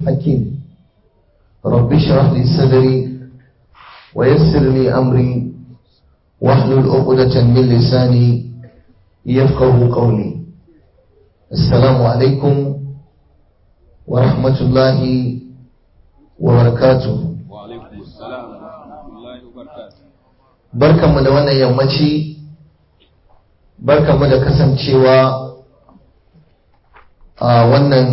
حكيم رب اشرح لي صدري ويسر لي أمري واحلل عقدة من لساني يفقه قولي السلام عليكم ورحمة الله وبركاته وعليكم السلام ورحمة الله وبركاته barkanmu da wannan yammaci barkanmu da kasancewa a wannan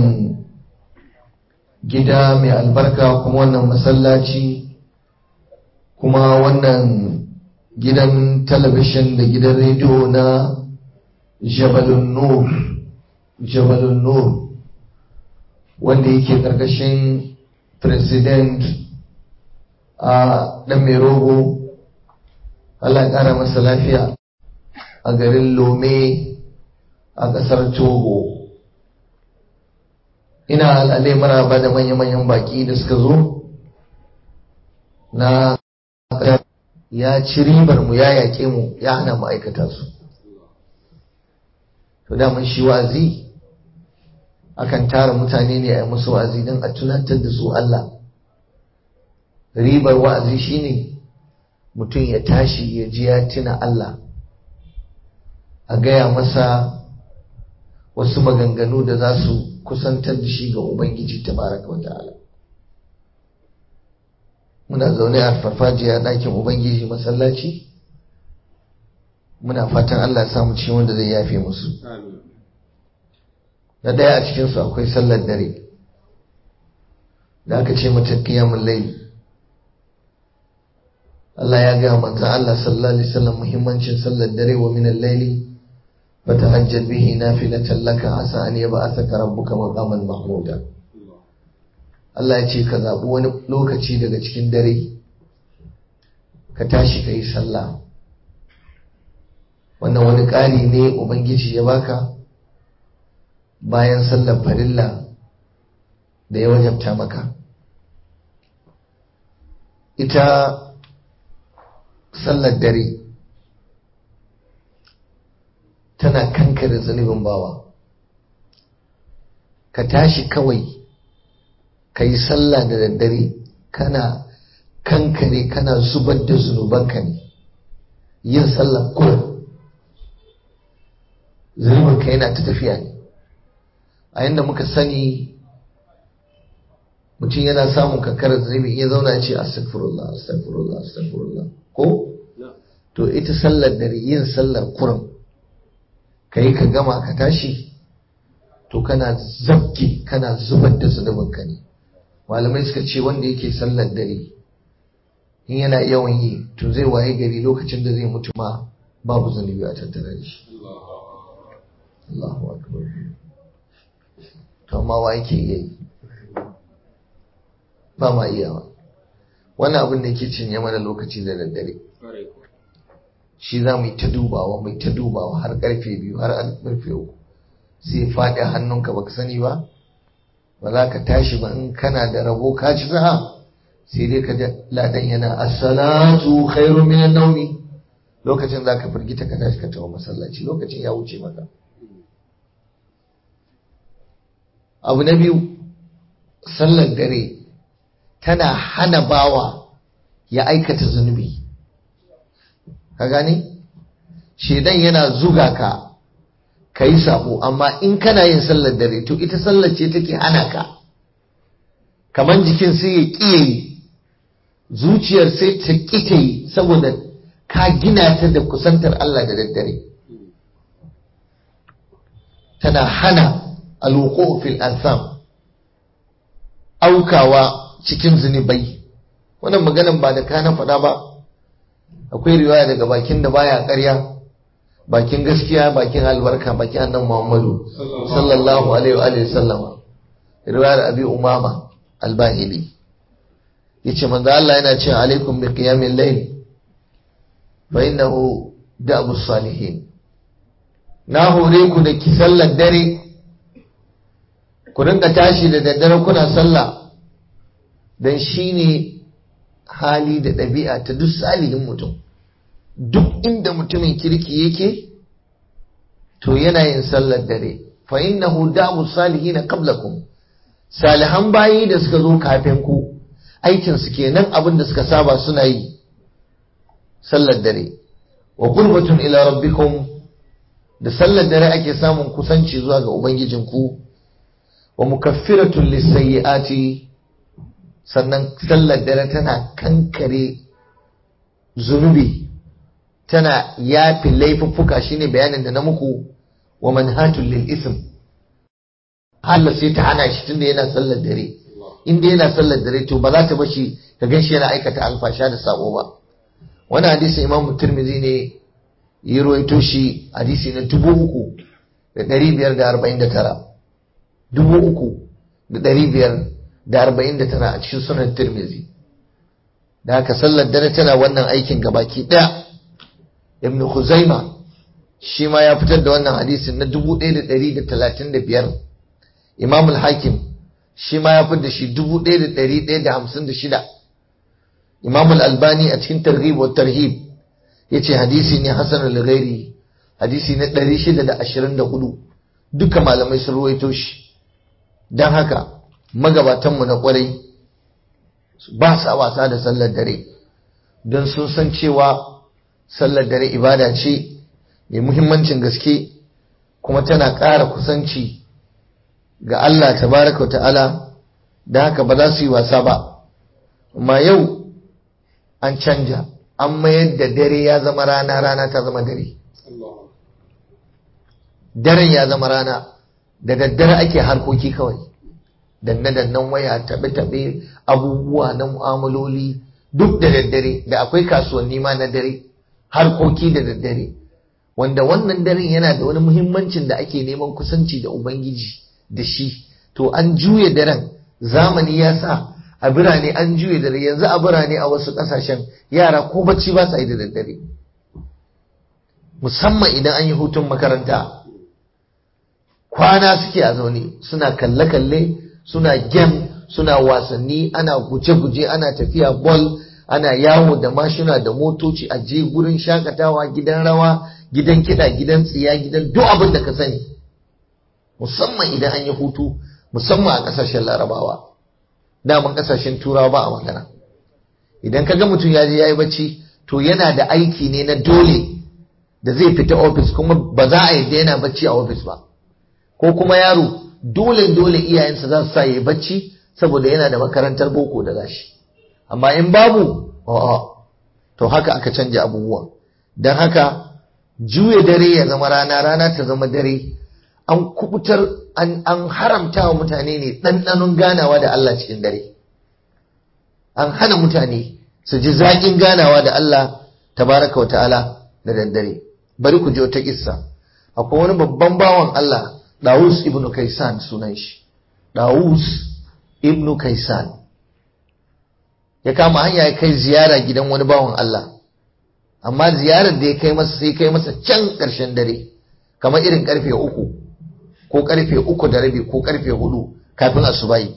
gida mai albarka kuma wannan masallaci kuma wannan gidan talabishin da gidan rediyo na jabalun nur jabalun nur wanda yake karkashin president a dan mai rogo Allah ya ƙara masa lafiya a garin Lome a ƙasar Togo. Ina al'alai maraba da manya-manyan baƙi da suka zo na ya ci ribar mu ya yaƙe mu ya hana ma'aikata su. To daman shi wa'azi akan tara mutane ne a yi musu wa'azi don a tunatar da su Allah. Ribar wa'azi shine ne mutum ya tashi ya ji ya tuna Allah a gaya masa wasu maganganu da za su kusantar da shi ga Ubangiji tabaraka wa ta'ala muna zaune a farfajiya ɗakin Ubangiji masallaci muna fatan Allah ya samu ciwon wanda zai yafe musu na ɗaya a cikinsu akwai sallar dare da aka ce mata kiyamun laili Allah ya gaya manzo Allah sallallahu alaihi wasallam muhimmancin sallar dare wa min al-layli fatahajjal bihi nafilatan laka asa an yab'athaka rabbuka maqaman mahmuda Allah ya ce ka zabi wani lokaci daga cikin dare ka tashi ka yi sallah wannan wani ƙari ne ubangiji ya baka bayan sallar farilla da ya wajabta maka ita sallar dare tana kankare zunubin bawa ka tashi kawai ka yi sallah da daddare kana kankare kana zubar da zunubanka ne yin sallah kullum zunubinka yana ta tafiya ne a yadda muka sani mutum yana samun kankarar zunubi iya zauna ya ce astagfirullah astagfirullah astagfirullah ko to ita sallar dare yin sallar kurum ka yi ka gama ka tashi to kana zabge kana zubar da zunubinka ne malamai suka ce wanda yake sallar dare in yana yawan yi to zai waye gari lokacin da zai mutu ma babu zunubi a tattare da shi Allahu akbar to amma wa yake yi ba ma iyawa wannan abin da yake cinye mana lokaci da daddare shi za mu yi ta dubawa mai ta dubawa har karfe biyu har karfe uku sai faɗi hannunka baka sani ba ba za ka tashi ba in kana da rabo ka ci sa'a sai dai ka ladan yana as-salatu khairu min an-nawmi lokacin za ka firgita ka tashi ka tawo masallaci lokacin ya wuce maka abu na biyu sallar dare tana hana bawa ya aikata zunubi ka gane shedan yana zuga ka ka yi sabo amma in kana yin sallar dare to ita sallar ce take hana ka kamar jikin sai ya ƙiye yi zuciyar sai ta ƙita yi saboda ka gina ta da kusantar Allah da daddare tana hana alwuqu fil ansam aukawa cikin zunubai wannan maganan ba da kana faɗa ba akwai riwaya daga bakin da baya ƙarya bakin gaskiya bakin albarka bakin annan muhammadu sallallahu alaihi wa alihi sallama riwayar abi umama albahili yace manzo Allah yana cewa alaikum bi qiyamil layl fa innahu da'bu salihin na hore ku da ki sallar dare ku rinka tashi da daddare kuna sallah dan shine hali da ɗabi'a ta duk salihin mutum duk inda mutumin kirki yake to yana yin sallar dare fa innahu da'u salihin qablakum salihan bayi da suka zo kafin ku aikin su kenan abin da suka saba suna yi sallar dare wa qurbatun ila rabbikum da sallar dare ake samun kusanci zuwa ga ubangijinku wa mukaffiratun lisayyiati sannan sallar dare tana kankare zunubi tana yafi laifuffuka shine bayanin da na muku wa manhatul lil ism Allah sai ta hana shi tunda yana sallar dare inda yana sallar dare to ba za ta bashi ka ganshi yana aikata alfasha da sabo ba wani hadisi imam Tirmidhi ne ya ruwaito shi hadisi na dubu uku da ɗari biyar da arba'in da tara dubu uku da ɗari biyar da arba'in da tara a cikin sunan Tirmidhi da haka sallar dare tana wannan aikin gabaki ɗaya ibn Khuzaima shi ma ya fitar da wannan hadisin na dubu ɗaya da ɗari da talatin da biyar imam al-hakim shi ma ya fitar da shi dubu ɗaya da ɗari ɗaya da hamsin da shida imam al-albani a cikin targhib wa tarhib yace hadisi ne hasan al-ghairi hadisi na 624 duka malamai sun ruwaito shi dan haka magabatan mu na kwarai ba sa wasa da sallar dare don sun san cewa sallar dare ibada ce mai muhimmancin gaske kuma tana ƙara kusanci ga Allah tabaraka wa ta'ala da haka ba za su yi wasa ba amma yau an canja an mayar da dare ya zama rana rana ta zama dare daren ya zama rana da daddare ake harkoki kawai danne dannan waya taɓe taɓe abubuwa na mu'amaloli duk da daddare da akwai kasuwanni ma na dare harkoki da daddare wanda wannan daren yana da wani muhimmancin da ake neman kusanci da ubangiji da shi to an juya daren zamani ya sa a birane an juye dare yanzu a birane a wasu kasashen yara ko bacci ba sa yi da daddare musamman idan an yi hutun makaranta kwana suke a zaune suna kalle-kalle suna gem suna wasanni ana guje-guje ana tafiya bol ana yawo da mashina da motoci a je gurin shakatawa gidan rawa gidan kiɗa gidan tsiya gidan duk abin da ka sani musamman idan an yi hutu musamman a ƙasashen larabawa daman kasashen turawa ba a magana idan ka ga mutum ya je ya yi bacci to yana da aiki ne na dole da zai fita ofis kuma ba za a yadda yana bacci a ofis ba ko kuma yaro dole dole iyayensa za su sa ya yi bacci saboda yana da makarantar boko da gashi amma in babu a'a to haka aka canja abubuwa don haka juya dare ya zama rana rana ta zama dare an kubutar an, haramta wa mutane ne ɗanɗanon ganawa da Allah cikin dare an hana mutane su ji zaƙin ganawa da Allah tabaraka wa ta'ala da daddare bari ku ji wata kissa akwai wani babban bawan Allah Dawus ibn Kaisan sunan shi Dawus ibn Kaisan ya kama hanya ya kai ziyara gidan wani bawan Allah amma ziyarar da ya kai masa sai kai masa can ƙarshen dare kamar irin karfe uku ko karfe uku da rabi ko karfe hudu kafin asubahi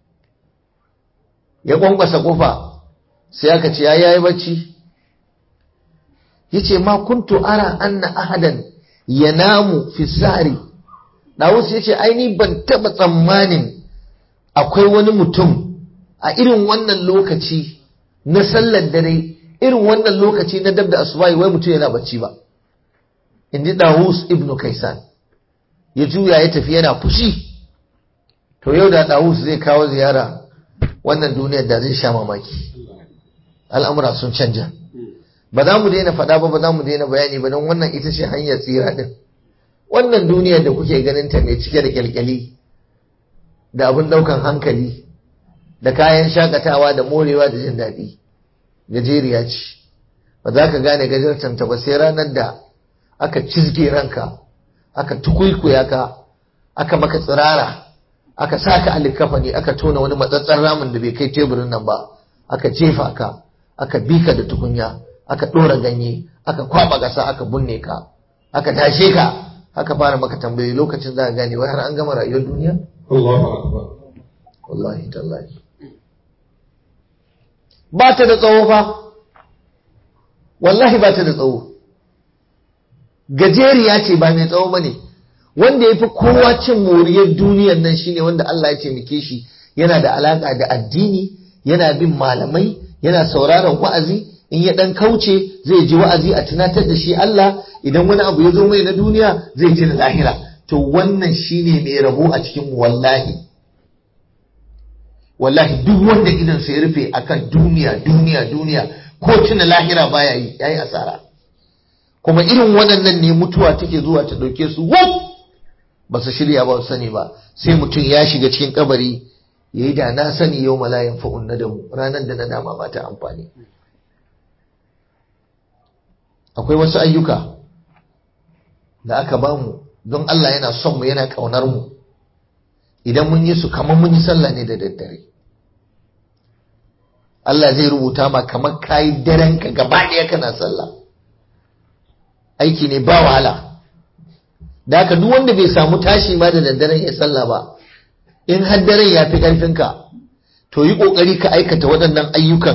ya kwankwasa kofa sai aka ce ya yayi bacci yace ma kuntu ara anna ahadan yanamu fi sari Dawus yace ai ni ban taba tsammanin akwai wani mutum a irin wannan lokaci na sallar dare irin wannan lokaci na dab da asubahi wai mutum yana bacci ba inji Dawus ibnu Kaisan ya juya ya tafi yana fushi to yau da Dawus zai kawo ziyara wannan duniyar da zai sha mamaki al'amura sun canja ba za mu daina faɗa ba ba za mu daina bayani ba don wannan ita ce hanyar tsira din wannan duniyar da kuke ganin ta mai cike da kyalkyali da abin ɗaukan hankali da kayan shakatawa da morewa da jin daɗi gajeriya ce ba za ka gane gajartanta ba sai ranar da aka cizge ranka aka tukuikuya ka aka maka tsirara aka saka alikafani aka tona wani matsatsar ramin da bai kai teburin nan ba aka jefa ka aka bika da tukunya aka ɗora ganye aka kwaba ƙasa aka bunne ka aka tashe ka aka fara maka tambayoyi lokacin za ka gane wai har an gama rayuwar duniya Allahu akbar wallahi tallahi ba ta da tsawo fa wallahi ba ta da tsawo gajeriya ce ba mai tsawo bane wanda ya fi kowa cin moriyar duniyar nan shine wanda Allah ya taimake shi yana da alaka da addini yana bin malamai yana sauraron wa'azi in ya dan kauce zai ji wa'azi a tunatar da shi Allah idan wani abu ya zo mai na duniya zai ji da lahira to wannan shine mai rabo a cikin wallahi wallahi duk wanda idan sai rufe akan duniya duniya duniya ko tuna lahira baya yi yayi asara kuma irin waɗannan ne mutuwa take zuwa ta ɗauke su wuf ba su shirya ba su sani ba sai mutum ya shiga cikin kabari ya yi da na sani yau malayin fa'un na damu ranar da na dama ba ta amfani akwai wasu ayyuka da aka bamu don Allah yana son mu yana ƙaunar mu idan mun yi su kamar mun yi sallah ne da daddare Allah zai rubuta ma kamar kayi daren ka gaba ɗaya kana sallah aiki ne ba wahala da haka duk wanda bai samu tashi ma da daddaren ya sallah ba in har daren ya fi ƙarfinka to yi ƙoƙari ka aikata waɗannan ayyukan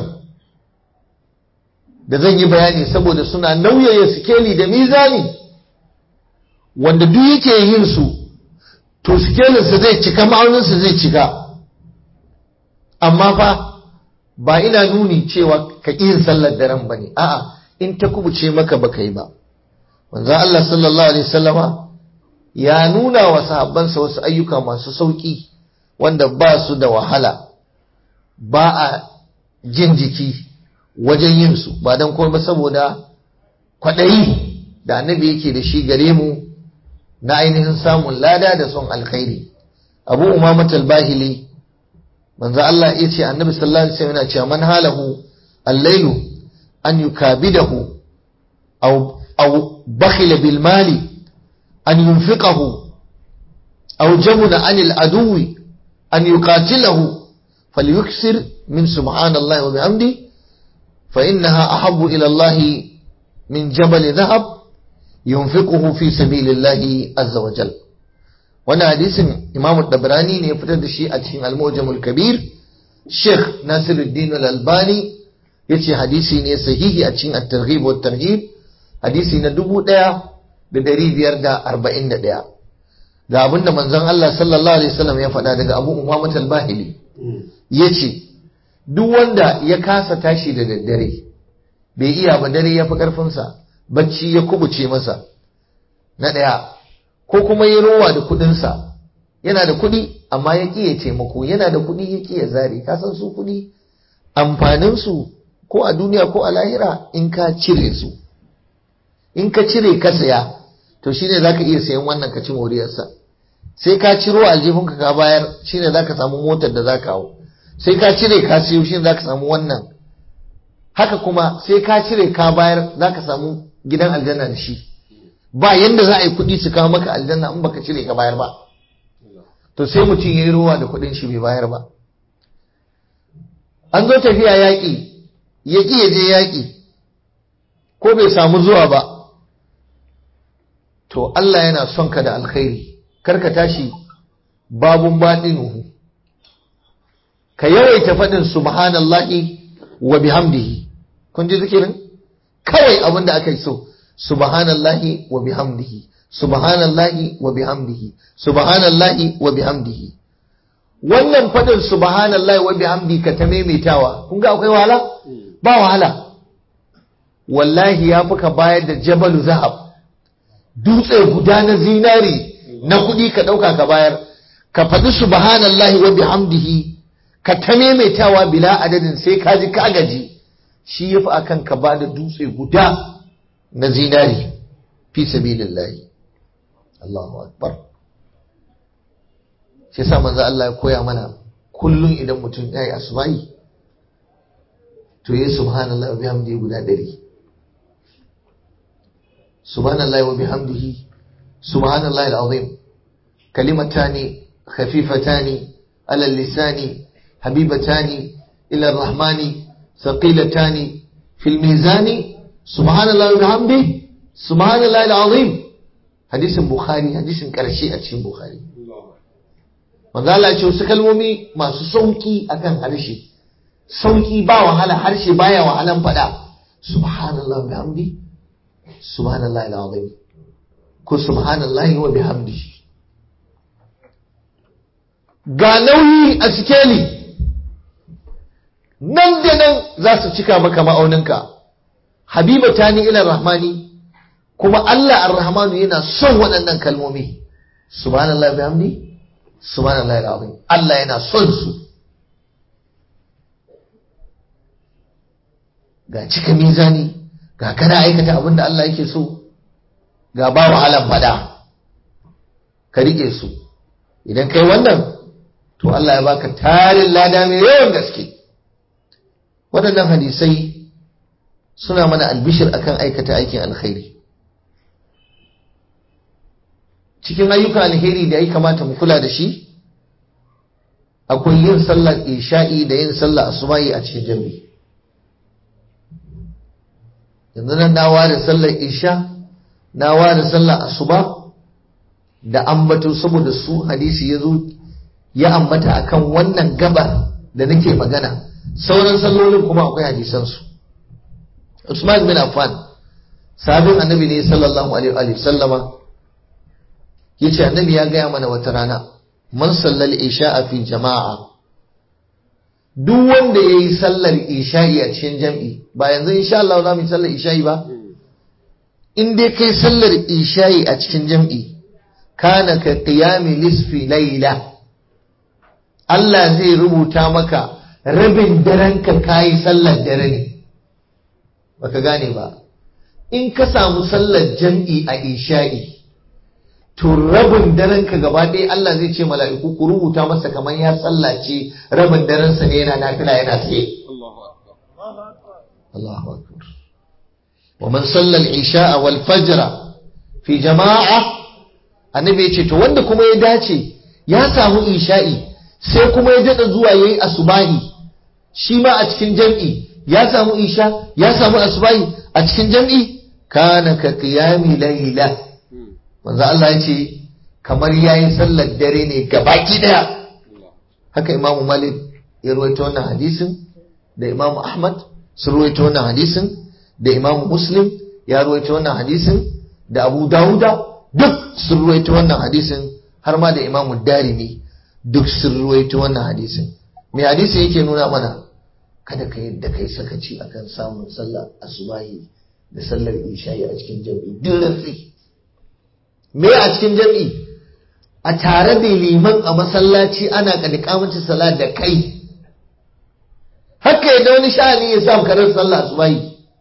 da zan yi bayani saboda suna nauyaya sikeli da mizani wanda duk yake yin su to sikelinsa zai cika ma'auninsa zai cika amma fa ba ina nuni cewa ka ƙi yin sallar daren ba ne a'a in ta kubuce maka baka yi ba manzo Allah sallallahu alaihi wasallama ya nuna wa sahabbansa wasu ayyuka masu sauki wanda ba su da wahala ba a jin jiki wajen yin su ba dan komai saboda kwaɗayi da annabi yake da shi gare mu na ainihin samun lada da son alkhairi abu umamat al-bahili manzo Allah ya ce annabi sallallahu alaihi wasallam yana cewa man halahu al-lailu an yukabidahu aw aw bakhila bil mali an yunfiqahu aw jamuna an al-aduwi an yuqatilahu falyuksir min subhanallahi wa bihamdi fa innaha ahabbu ila Allah min jabal dhahab yunfiquhu fi sabilillahi azza wa jalla wannan hadisin imamu dabrani ne ya fitar da shi a cikin al-mujamul kabir sheikh nasiruddin al-albani yace hadisi ne sahihi a cikin at-targhib wa tarhib hadisi na 1541 ga abinda manzon Allah sallallahu alaihi wasallam ya faɗa daga Abu Umamah al-Bahili yace duk wanda ya kasa tashi da daddare bai iya ba dare ya fi karfinsa bacci ya kubuce masa na ɗaya ko kuma ya rowa da kuɗinsa yana da kuɗi amma ya ƙi ya taimako yana da kuɗi ya ƙi ya zare ka san su kuɗi amfaninsu ko a duniya ko a lahira in ka cire su in ka cire ka saya to shine zaka iya sayan wannan ka ci moriyarsa sai ka ciro aljihunka ka bayar shine zaka samu motar da zaka hau sai ka cire ka siyo shine zaka samu wannan haka kuma sai ka cire ka bayar zaka samu gidan aljanna da shi ba yanda za a yi kuɗi su kawo maka aljanna in baka cire ka bayar ba to sai mutum ya yi ruwa da kuɗin shi bai bayar ba an zo tafiya yaƙi ya ƙi ya je yaƙi ko bai samu zuwa ba to Allah yana son ka da alkhairi kar ka tashi babun baɗinuhu ka yawaita faɗin subhanallahi wa bihamdihi kun ji zikirin kawai abin da aka yi so subhanallahi wa bihamdihi subhanallahi wa bihamdihi subhanallahi wa bihamdihi wannan fadin subhanallahi wa bihamdihi ka ta maimaitawa kun ga akwai wahala ba wahala wallahi ya fi ka bayar da jabalu zahab dutse guda na zinari na kuɗi ka ɗauka ka bayar ka faɗi subhanallahi wa bihamdihi ka ta maimaitawa bila adadin sai ka ji ka gaji shi ya fi akan ka ba da dutse guda na zinari fi sabilillahi Allahu akbar shi yasa manzo Allah ya koya mana kullun idan mutum yayi asma'i to yi subhanallahi wa bihamdihi guda ɗari subhanallahi wa bihamdihi subhanallahi alazim kalimatani khafifatani ala lisani habibatani ila arrahmani thaqilatani fil mizani subhanallahi wa bihamdihi subhanallahi alazim hadisin bukhari hadisin karshe a cikin bukhari manzo Allah ya ce wasu kalmomi masu sauki akan harshe sauki ba wahala harshe baya wahalan fada subhanallahi wa bihamdihi subhanallahi alazim ko subhanallahi wa bihamdihi ga nauyi a sikeli nan da nan za su cika maka ma'auninka habiba ta ni ila rahmani kuma Allah ar-rahmanu yana son waɗannan kalmomi subhanallahi bihamdi subhanallahi alazim Allah yana son su ga cika mizani ga kana aikata abin da Allah yake so ga ba wahalan fada ka rike su idan kai wannan to Allah ya baka tarin lada mai yawan gaske waɗannan hadisai suna mana albishir akan aikata aikin alkhairi cikin ayyukan alheri da ya kamata mu kula da shi akwai yin sallar isha'i da yin sallar asubahi a cikin jami'i yanzu nan na ware sallar isha na ware sallar asuba da ambato saboda su hadisi ya zo ya ambata akan wannan gabar da nake magana sauran sallolin kuma akwai hadisansu Usman bin Affan sabin annabi ne sallallahu alaihi wa sallama yace annabi ya gaya mana wata rana man sallal isha'a fi jama'a duk wanda yayi sallar isha'i a cikin jam'i ba yanzu insha Allah za mu yi sallar isha'i ba in dai kai sallar isha'i a cikin jam'i kana ka qiyami lisfi layla Allah zai rubuta maka rabin daren ka kayi sallar dare ne baka gane ba in ka samu sallar jam'i a isha'i to rabin daren ka gaba ɗaya Allah zai ce mala'iku ku rubuta masa kamar ya sallace rabin daren sa ne yana nafila yana tsaye Allahu akbar wa man salla al-isha'a wal fajra fi jama'a annabi ya ce to wanda kuma ya dace ya samu isha'i sai kuma ya dada zuwa yayi asubahi shi ma a cikin jam'i ya samu isha ya samu asubahi a cikin jam'i kana ka qiyami layla manzo Allah ya ce kamar yayi sallar dare ne gabaki daya haka imamu malik ya ruwaito wannan hadisin da imamu ahmad sun ruwaito wannan hadisin da imamu muslim ya ruwaito wannan hadisin da abu dawuda duk sun ruwaito wannan hadisin har ma da imamu darimi duk sun ruwaito wannan hadisin me hadisin yake nuna mana kada ka yadda kai sakaci akan samun sallar asubahi da sallar isha'i a cikin jami'i duk rantsi me a cikin jami'i a tare da liman a masallaci ana kadikamacin salat da kai haka yadda wani sha'ani ya samu karar sallah asubahi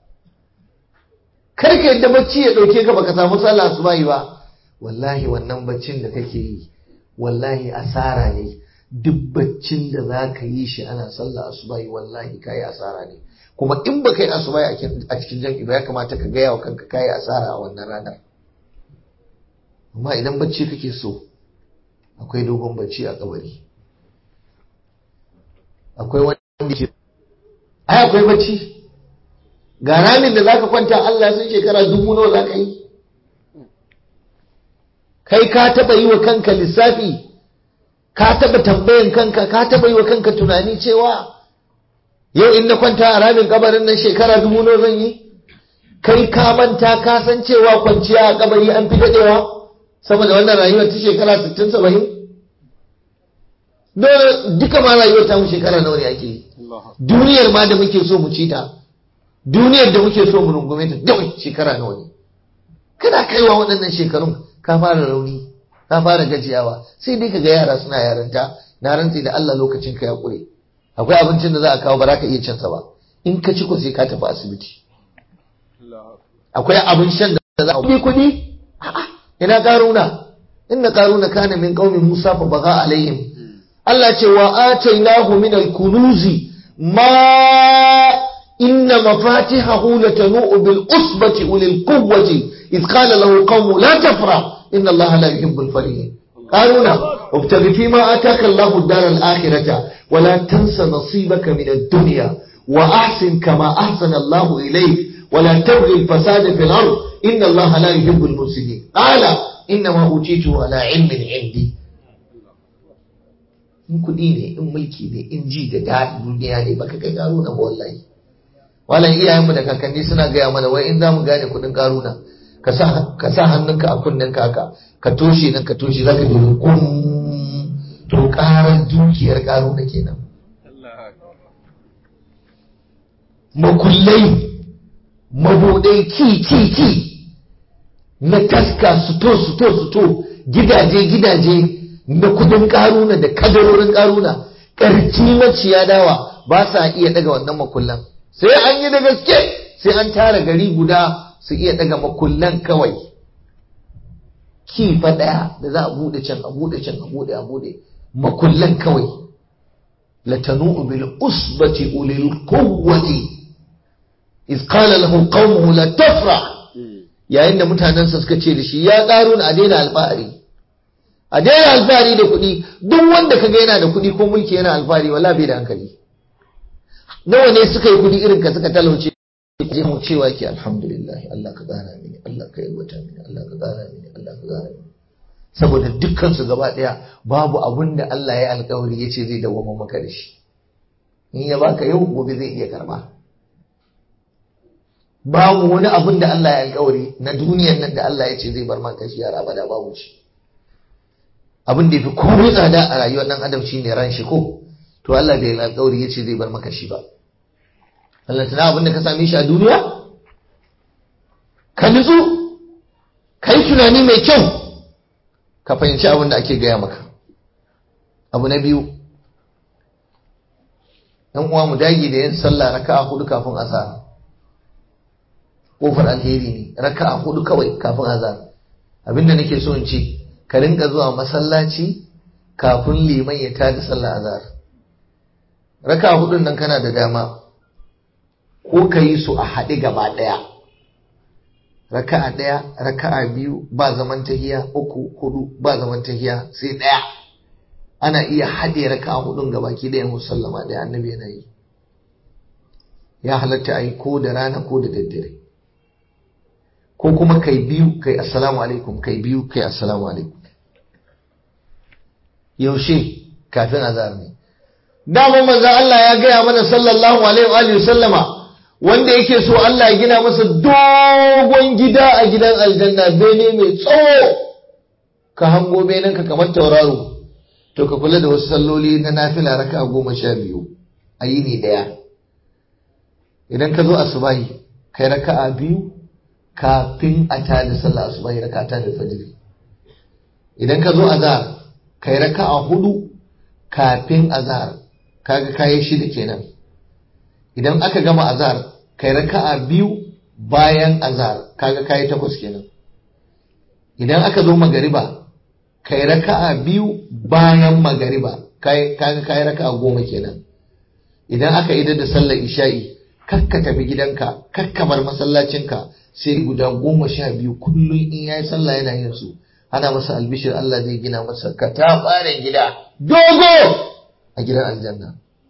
kar ka yadda bacci ya dauke ka baka samu sallah asubahi ba wallahi wannan baccin da kake yi wallahi asara ne duk baccin da za ka yi shi ana sallah asubahi wallahi kayi asara ne kuma in ba kai asubahi a cikin jam'i ba ya kamata ka gaya wa kanka kayi asara a wannan ranar amma idan bacci kake so akwai dogon bacci a kabari akwai wanda ke ai akwai bacci ga ramin da zaka kwanta Allah sun shekara dubu nawa zaka yi kai ka taba yi wa kanka lissafi ka taba tambayan kanka ka taba yi wa kanka tunani cewa yau in na kwanta a ramin kabarin nan shekara dubu nawa zan yi kai ka manta ka san cewa kwanciya a kabari an fi dadewa saboda wannan rayuwar ta shekara 60 70 dole duka ma rayuwar ta mu shekara nawa ne ake yi duniyar ma da muke so mu ci ta duniyar da muke so mu rungume ta dawai shekara nawa ne kana kaiwa waɗannan shekarun ka fara rauni ka fara gajiyawa sai dai kaga yara suna yaranta na rantsi da Allah lokacin ka ya kure akwai abincin da za a kawo ba za ka iya cin sa ba in ka ci ko sai ka tafi asibiti akwai abin shan da za a kuɗi kuɗi ina karuna inna karuna kana min qaumi musa fa baga alaihim Allah ce wa atainahu min al-kunuzi ma inna mafatihahu latanu bil usbati ulil quwwati إذ قال له قوم لا تفرح إن الله لا يحب الفرحين قارون ابتغ فيما آتاك الله الدار الآخرة ولا تنس نصيبك من الدنيا وأحسن كما أحسن الله إليك ولا تبغي الفساد في الأرض إن الله لا يحب المفسدين قال إنما أوتيته على علم عندي in kuɗi ne in mulki ne in ji da daɗin duniya ne baka kai karuna ba wallahi wallahi iyayenmu da kakanni suna gaya mana wai in za mu gane kuɗin karuna ka sa ka sa hannunka a kunnenka haka ka toshe nan ka toshe zaka ji kum to karar dukiyar karuna kenan makullai mabudai ki ki ki na taska suto suto suto gidaje gidaje na kudin karuna da kadarorin karuna karci maciya dawa ba sa iya daga wannan makullan sai an yi da gaske sai an tara gari guda su iya daga makullan kawai kifa daya da za a bude can a bude can a bude a bude makullan kawai latanu bil usbati ulil quwwati iz qala lahu qaumuhu la tafrah yayin da mutanensa suka ce da shi ya ƙaru a daina alfahari a daina alfahari da kuɗi duk wanda kaga yana da kuɗi ko mulki yana alfahari wala bai da hankali nawa ne suka yi kuɗi irin ka suka talauce je mu cewa ke alhamdulillah Allah ka gana mini Allah ka yalwata mini Allah ka gana mini Allah ka gana mini saboda dukkan su gaba daya babu abun da Allah ya alkawari yace zai dawo maka da shi in ya baka yau gobe zai iya karba babu wani abun da Allah ya alkawari na duniyar nan da Allah ya ce zai bar maka shi yara abada babu shi abin da yafi komai tsada a rayuwar dan adam shine ran shi ko to Allah bai alkawari ya ce zai bar maka shi ba Allah tana abin da ka same shi a duniya ka nutsu kai tunani mai kyau ka fahimci abin da ake gaya maka abu na biyu ɗan uwa mu dage da yin sallah raka'a hudu kafin azhar kofar alheri ne raka'a hudu kawai kafin azhar abinda nake so in ce ka rinka zuwa masallaci kafin liman ya tada sallah azhar raka'a hudun nan kana da dama ko ka yi su a haɗe gaba ɗaya raka'a ɗaya raka'a biyu ba zaman tahiya uku hudu ba zaman tahiya sai ɗaya ana iya haɗe raka'a hudun gabaki ɗaya musallama ɗaya annabi yana yi ya halatta a yi ko da rana ko da daddare ko kuma kai biyu kai assalamu alaikum kai biyu kai assalamu alaikum yaushe kafin azhar ne dama manzo Allah ya gaya mana sallallahu alaihi wa sallama wanda yake so Allah ya gina masa dogon gida a gidan aljanna bene mai tsawo ka hango benen ka kamar tauraro to ka kula da wasu salloli na nafila raka goma sha biyu a yini daya idan ka zo asubahi kai raka'a biyu kafin a tada sallah asubahi raka ta da fajiri idan ka zo azhar kai raka'a hudu kafin azhar kaga kayi shida kenan idan aka gama azhar kai raka'a biyu bayan azhar kaga kayi takwas kenan idan aka zo magariba kai raka'a biyu bayan magariba kaga kayi raka'a goma kenan idan aka idar da sallar isha'i kakka tafi gidanka kakka bar masallacinka sai guda goma sha biyu kullum in yayi sallah yana yin su ana masa albishir Allah zai gina masa katafaren gida dogo a gidan aljanna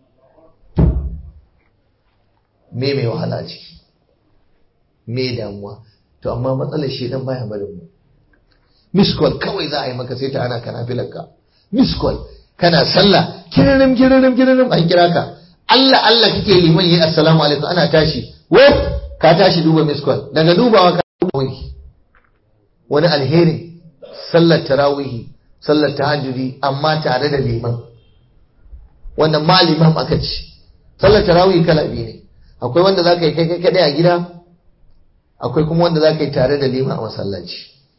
me mai wahala ciki me damuwa to amma matsalar shi dan baya barin mu miskol kawai za a yi maka sai ta ana kana filanka miskol kana sallah kiririm kiririm kiririm an kira ka Allah Allah kake liman yi assalamu alaikum ana tashi wuf ka tashi duba miskol daga dubawa ka wani wani alheri sallar tarawihi sallar tahajjudi amma tare da liman wannan ma liman aka ci sallar tarawihi kala biyu ne akwai wanda za ka yi kai kaɗai a gida akwai kuma wanda za ka yi tare da liman a masallaci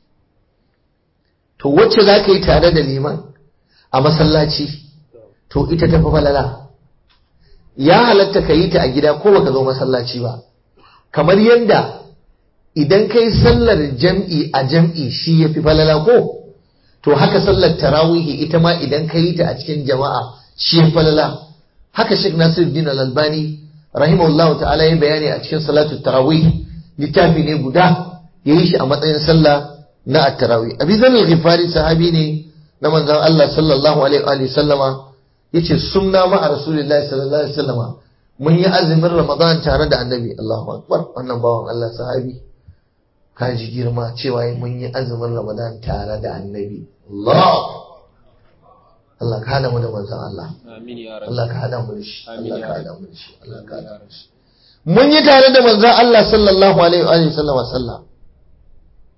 to wacce za ka yi tare da liman a masallaci to ita tafi falala ya halatta ka yi ta a gida ko baka zo masallaci ba kamar yadda idan ka yi sallar jam'i a jam'i shi ya fi falala ko to haka sallar tarawihi ita ma idan ka yi ta a cikin jama'a shi ya falala haka Sheikh Nasiruddin Al-Albani rahimahullahu ta'ala ya bayani a cikin salatu tarawih littafi ne guda ya yi shi a matsayin sallah na at-tarawih abi zan al-ghifari sahabi ne na manzon Allah sallallahu alaihi wa sallama yace sunna ma a rasulullahi sallallahu alaihi wasallama mun yi azumin ramadan tare da annabi Allahu akbar wannan bawan Allah sahabi kaji girma cewa mun yi azumin ramadan tare da annabi Allah Allah ka hada mu da manzon Allah Amin ya rabbi. Allah ka hada mu da shi Amin Allah ya ka rabbi. hada mu da shi Allah ka hada mu da shi mun yi tare da manzon Allah sallallahu alaihi wa sallama sallah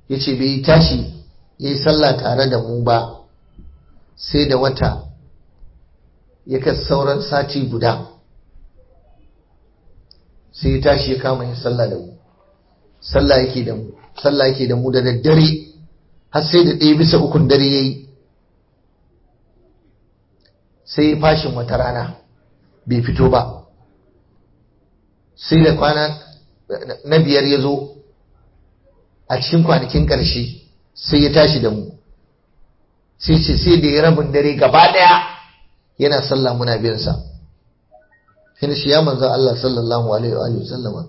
ya ce bai tashi ya yi sallah tare da mu ba sai da wata ya ka sauran sati guda sai ya tashi ya kama yin sallah da mu sallah yake da mu sallah yake da mu da daddare har sai da ɗaya bisa ukun dare ya yi sai ya fashin wata rana bai fito ba sai da kwana na biyar ya zo a cikin kwanakin ƙarshe sai ya tashi da mu sai ce sai da ya rabin dare gaba ɗaya yana sallah muna biyansa shi shi ya manzo Allah sallallahu alaihi wa sallama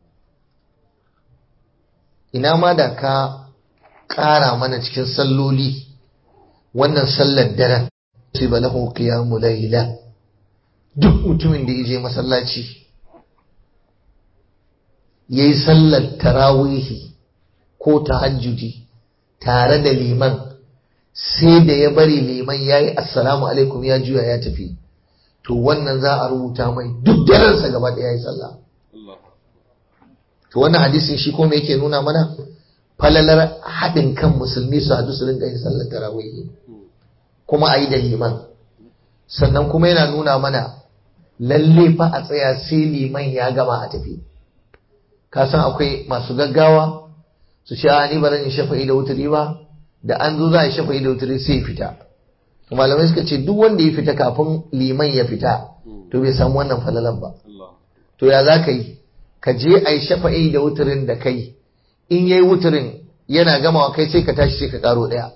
ina ma da ka ƙara mana cikin salloli wannan sallar daren sai ba lahu qiyamu layla duk mutumin da yaje masallaci yayi sallar tarawihi ko tahajjudi tare da liman sai da ya bari liman yayi assalamu alaikum ya juya ya tafi to wannan za a rubuta mai duk daransa gaba da yayi sallah to wannan hadisin shi kuma yake nuna mana falalar haɗin kan musulmi su haɗu su rinka yin sallar tarawihi kuma a yi da liman sannan kuma yana nuna mana lalle fa a tsaya sai liman ya gama a tafi ka san akwai masu gaggawa su ce a ni baran in shafa'i da wuturi ba da an zo za a shafa'i da wuturi sai fita malamai suka ce duk wanda ya fita kafin liman ya fita to bai samu wannan falalan ba to ya za ka yi ka je a yi shafa'i da wuturin da kai in yayi wuturin yana gamawa kai sai ka tashi sai ka karo ɗaya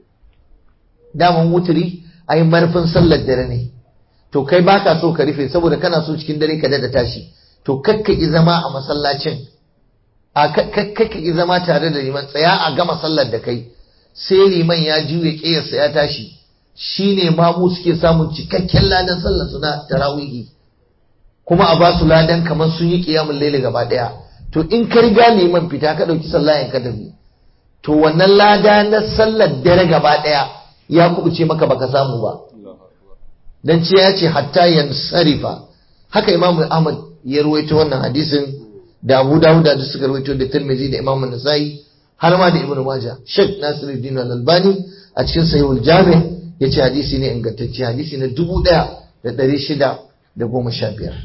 daman wuturi ai marfin sallar dare ne to kai baka so ka rufe saboda kana so cikin dare ka da tashi to kakka ki zama a masallacin a kakka ki zama tare da liman tsaya a gama sallar da kai sai liman ya juye kiyarsa ya tashi shine mamu suke samun cikakken ladan sallar su na tarawihi kuma a ba su ladan kamar sun yi kiyamul laili gaba daya to in ka riga liman fita ka dauki sallah ka dabi to wannan lada na sallar dare gaba daya ya kubuce maka baka samu ba dan ce ya ce hatta yansarifa haka imamu ahmad ya ruwaito wannan hadisin da abu dawud da suka ruwaito da tirmidhi da imamu nasai har ma da ibnu maja shek nasiruddin al-albani a cikin sahihul jami yace hadisi ne ingantacce hadisi na dubu ɗaya da ɗari shida da goma sha biyar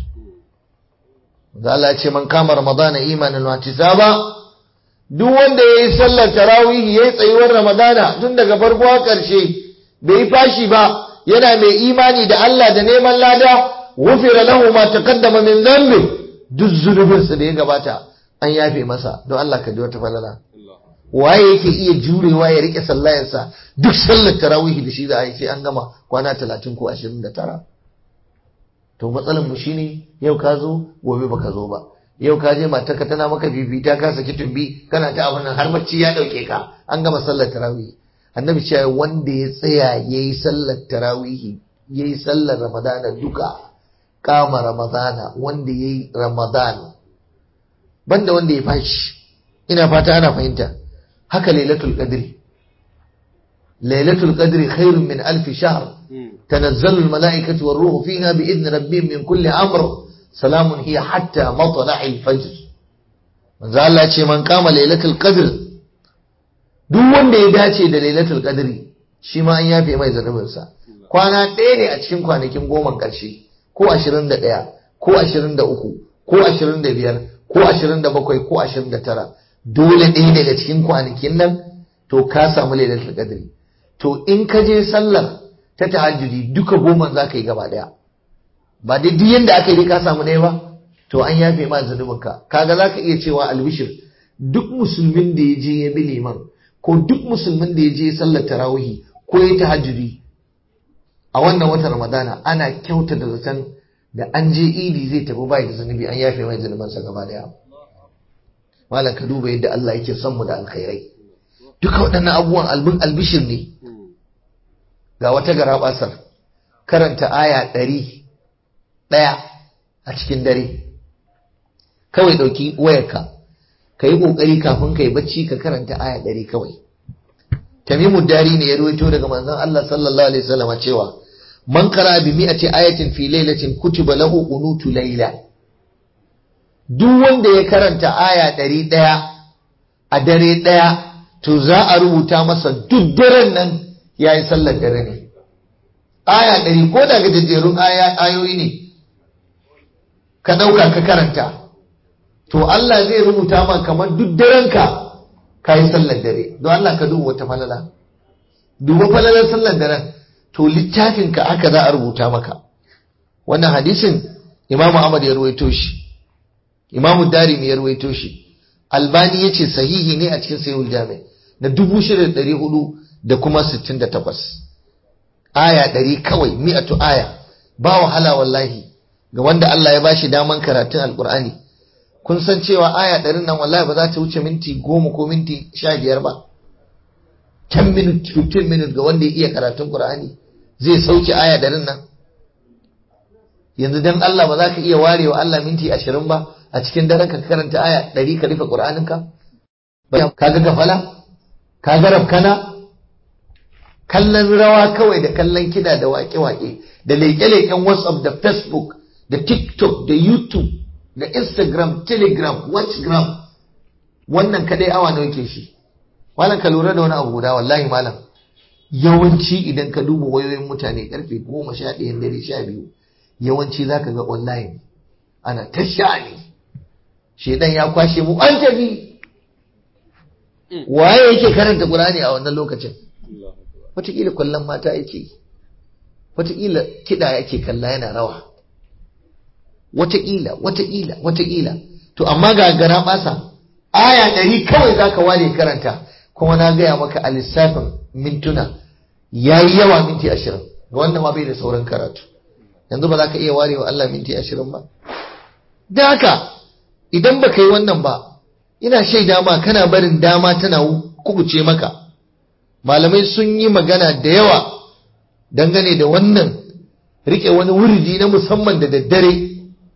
da Allah ce man kama ramadana imanin wa tisaba duk wanda ya yi sallar tarawih ya yi tsayuwar ramadana tun daga farko har ƙarshe bai yi fashi ba yana mai imani da Allah da neman lada wufira lahu ma taqaddama min dhanbi duk zunubinsa da ya gabata an yafe masa don Allah ka ji wata falala waye yake iya jurewa ya rike sallayarsa duk sallar tarawih da shi za a yi sai an gama kwana 30 ko 29 to matsalar mu shine yau ka zo gobe baka zo ba yau ka je matarka tana maka bibita ka saki tumbi kana ta abin nan har bacci ya dauke ka an gama sallar tarawih annabi cewa wanda ya tsaya yayi sallar tarawih yayi sallar ramadana duka kama ramadana wanda yayi ramadan banda wanda ya fashi ina fata ana fahimta haka lailatul qadri lailatul qadri khairun min alf shahr تنزل الملائكة والروح فيها بإذن ربهم من كل أمر سلام هي حتى مطلع الفجر من ذا الله ce man kama lailatul qadr duk wanda ya dace da lailatul qadri shi ma an yafe mai zanubinsa kwana ɗaya ne a cikin kwanakin goma ƙarshe ko 21 ko 23 ko 25 ko 27 ko 29 dole ɗaya daga cikin kwanakin nan to ka samu lailatul qadri to in ka je sallar ta tahajjudi duka goma za ka yi gaba daya ba dai duk yanda aka yi ka samu ɗaya ba to an yafe ma zunubinka kaga za ka iya cewa albishir duk musulmin da ya je ya bi liman ko duk musulmin da ya je sallar tarawihi ko ya tahajjudi a wannan watan ramadana ana kyauta da zaton da an je idi zai tafi bai da zunubi an yafe mai zunubansa gaba daya malam ka duba yadda Allah yake son mu da alkhairai duka waɗannan abubuwan albin albishir ne ga wata garabasar karanta aya ɗari ɗaya a cikin dare kawai ɗauki wayarka ka yi ƙoƙari kafin ka yi bacci ka karanta aya ɗari kawai tamimu dari ne ya ruwaito daga manzon Allah sallallahu alaihi wasallam cewa man qara bi mi'ati ayatin fi lailatin kutiba lahu qunutu layla duk wanda ya karanta aya ɗari ɗaya a dare ɗaya to za a rubuta masa duk daren nan ya yi sallar dare ne aya ɗari ko daga jajjerun ayoyi ne ka ɗauka ka karanta to Allah zai rubuta ma kamar duk darenka ka yi sallar dare don Allah ka duba wata falala duba falalar sallar daren to littafinka aka za a rubuta maka wannan hadisin imamu Ahmad ya ruwaito shi imamu Darimi ya ruwaito shi albani ya ce sahihi ne a cikin sayul jami na dubu shida da ɗari hudu da kuma sittin da takwas aya ɗari kawai mi'atu aya ba wahala wallahi ga wanda Allah ya bashi daman karatun alkur'ani kun san cewa aya ɗarin nan wallahi ba za ta wuce minti goma ko minti sha biyar ba 10 minute 15 minute ga wanda ya iya karatun qur'ani zai sauke aya ɗarin nan yanzu dan Allah ba za ka iya warewa Allah minti ashirin ba a cikin daren ka karanta aya ɗari ka rufe ƙur'aninka? Ka ga gafala? Ka ga rafkana? Kallon rawa kawai da kallon kiɗa da waƙe-waƙe da leƙe-leƙen WhatsApp da Facebook da TikTok da YouTube da Instagram, Telegram, Watchgram wannan kadai awa nawa ke shi. Malam ka lura da wani abu guda wallahi malam. Yawanci idan ka duba wayoyin mutane karfe goma sha ɗayan dare sha biyu yawanci za ka ga online ana ta sha'ani. shedan ya kwashe mu an tafi waye yake karanta Qur'ani a wannan lokacin wataƙila kwallon mata yake wataƙila kiɗa yake kalla yana rawa wataƙila wataƙila wataƙila to amma ga gara basa aya ɗari kawai zaka ware karanta kuma na gaya maka a lissafin mintuna yayi yawa minti ashirin ga wanda ma bai da sauran karatu yanzu ba za ka iya warewa Allah minti ashirin ba da haka idan ba ka yi wannan ba ina shaida ma kana barin dama tana kubuce maka malamai sun yi magana da yawa dangane da wannan rike wani wuridi na musamman da daddare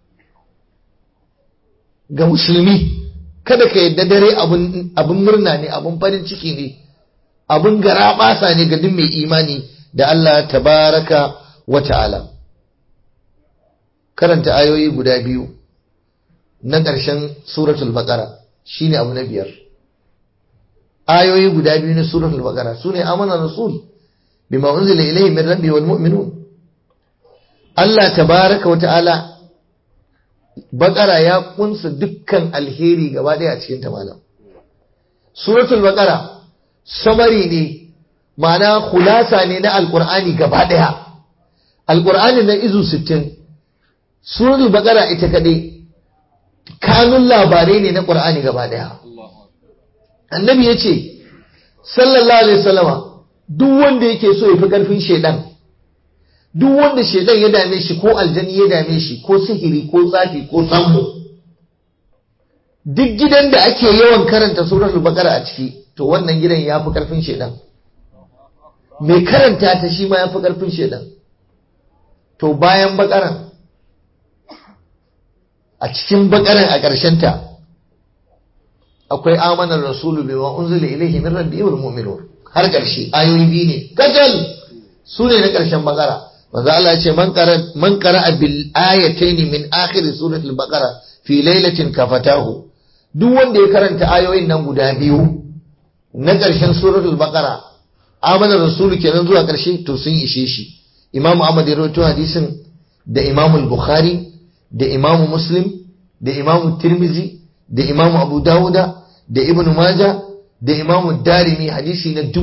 ga musulmi kada ka yadda dare abin murna ne abin farin ciki ne abin gara basa ne ga duk mai imani da Allah tabaraka wa ta'ala karanta ayoyi guda biyu na ƙarshen suratul baqara shine abu na biyar ayoyi guda biyu na suratul baqara sune amana rasul bima unzila ilayhi min rabbi wal mu'minun Allah tabaraka wa ta'ala baqara ya kunsa dukkan alheri gaba ɗaya a cikin ta malam suratul baqara samari ne ma'ana khulasa ne na alqur'ani gaba ɗaya alqur'ani na izu 60 suratul baqara ita kadai kanun labarai ne na ƙur'ani gaba ɗaya. Annabi ya ce, sallallahu Alaihi wasallama duk wanda yake so ya fi ƙarfin shaidan, duk wanda shaidan ya dame shi ko aljani ya dame shi ko sihiri ko tsafi ko sammo. Duk gidan da ake yawan karanta suratul baqara a ciki, to wannan gidan ya fi ƙarfin shaidan. Mai karanta ta shi ma ya fi ƙarfin shaidan. To bayan bakaran a cikin bakaran a ta akwai amanar rasulu bai wa unzila ilaihi min rabbi wal mu'minun har ƙarshe ayoyi biyu ne kajal su ne na ƙarshen bakara manzo Allah ya ce man qara man qara bil ayatayn min akhir suratul baqara fi lailatin kafatahu duk wanda ya karanta ayoyin nan guda biyu na ƙarshen suratul baqara amanar rasulu kenan zuwa ƙarshe to sun ishe shi imamu ahmad ya rawaito hadisin da imamu bukhari da imamu muslim da imamu tirmizi da imamu abu dawuda da ibn maja da imamu darimi hadisi na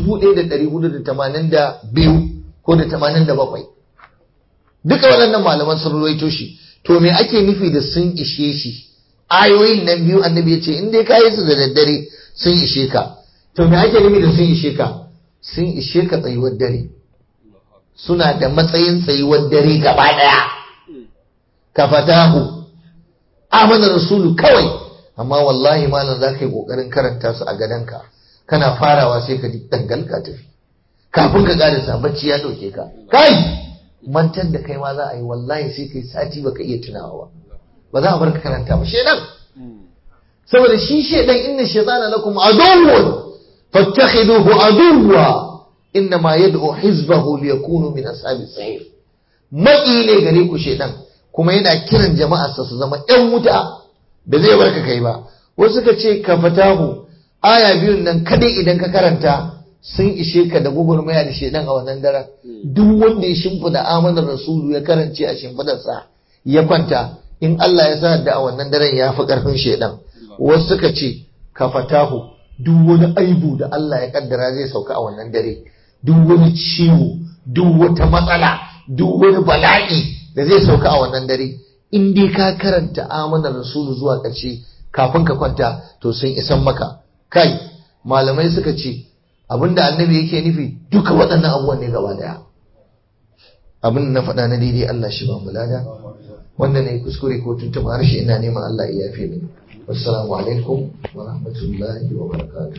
1482 ko da 87 duka waɗannan malaman sun ruwaito shi to me ake nufi da sun ishe shi ayoyin nan biyu annabi ya ce in dai kayi su da daddare sun ishe ka to me ake nufi da sun ishe ka sun ishe ka tsayuwar dare suna da matsayin tsayuwar dare gaba ɗaya ka fatahu amana rasulu kawai amma wallahi malam za ka yi ƙoƙarin karanta su a gadonka kana farawa sai ka ji dangal ka tafi kafin ka ƙarisa bacci ya ɗauke ka kai mantar da kai ma za a yi wallahi sai kai sati baka iya tunawa ba za a bar ka karanta ba shedan saboda shi shedan inna shaytana lakum aduwwun fattakhiduhu aduwwa innama yad'u hizbahu liyakunu min ashabis sa'ir maki ne gare ku shedan kuma yana kiran jama'arsa su zama ‘yan wuta da zai barka kai ba wasu suka ce ka fatahu aya biyun nan kadai idan ka karanta sun ishe ka da gugurmaya da shedan a wannan daren duk wanda ya shimfida amanar rasulu ya karance a shimfidarsa ya kwanta in Allah ya sa da a wannan daren ya fi karfin shedan wasu suka ce ka fatahu duk wani aibu da Allah ya kaddara zai sauka a wannan dare duk wani ciwo duk wata matsala duk wani bala'i da zai sauka a wannan dare in dai ka karanta amanar rasulu zuwa ƙarshe kafin ka kwanta to sun isan maka kai malamai suka ce abinda annabi yake nufi duka waɗannan abubuwan ne gaba daya abin da na faɗa na daidai Allah shi ba mu lada wanda ne kuskure ko tuntuɓa harshe ina neman Allah ya yafe ni wassalamu alaikum wa rahmatullahi wa barakatuh